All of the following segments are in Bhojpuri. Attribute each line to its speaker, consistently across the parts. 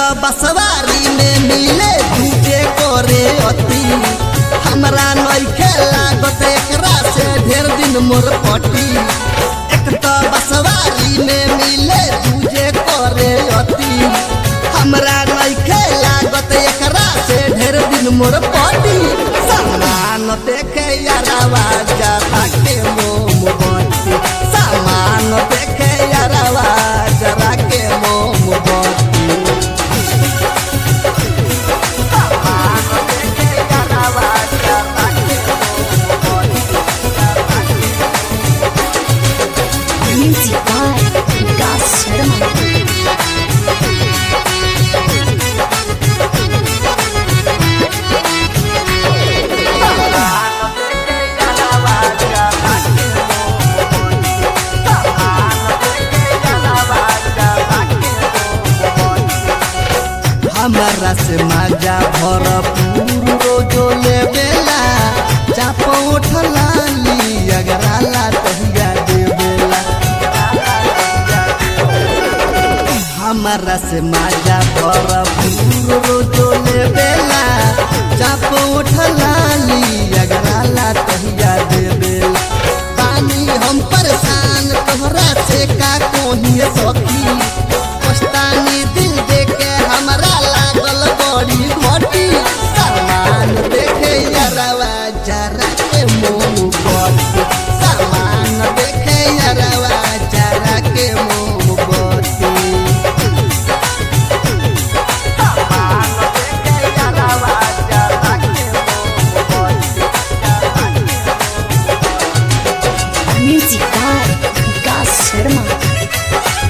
Speaker 1: बसवारी में मिले दूजे करे अति हमरा नइखे लागत एकरा से ढेर दिन मोर पटी एक तो बसवारी में मिले दूजे करे अति हमरा नइखे लागत एकरा से ढेर दिन मोर पटी सामान देखे यारावा जरा के मोम बत्ती सामान देखे यारावा जरा के मोम बत्ती सामान देखे यारावा जरा के मोम बत्ती
Speaker 2: Music by Vikas Sharma.
Speaker 1: हमारा से माजा भरपूर रोजो लेवेला चाप उठला ली अगराला तहिया देवेला हमारा से माजा भरपूर रोजो लेवेला चाप उठला ली अगराला तहिया देवेला पानी हम परेशान तोहरा से का कोही सखी पछतानी दिल देखे हमरा लागल बड़ी घटी सामान देखे यारवा जरा के मोह बत्ती सामान देखे यारवा जरा के मोह बत्ती सामान देखे यारवा जरा के मोह बत्ती
Speaker 2: Music by Vikas Sharma.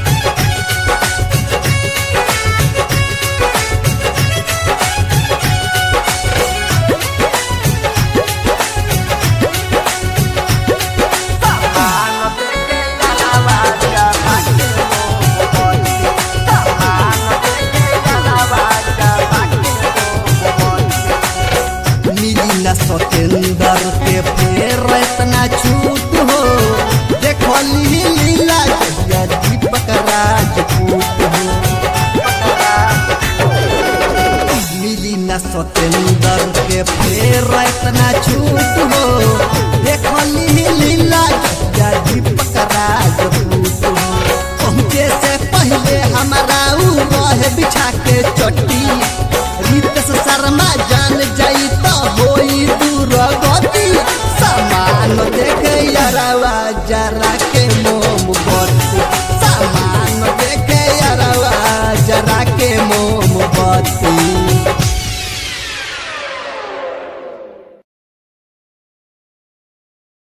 Speaker 1: मिली न सतेंदर के फेर इतना छूट हो देखो लीला जहिया दीपक राजपूत हो मिली न सतेंदर के फेर इतना छूट हो देखो लीला जहिया दीपक राजपूत हो पहुँचे से पहले हमारा ऊ रहे बिछा के चट्टी रितेश शर्मा जान जाई तो होई दूर गति सामान देखे यारवा जरा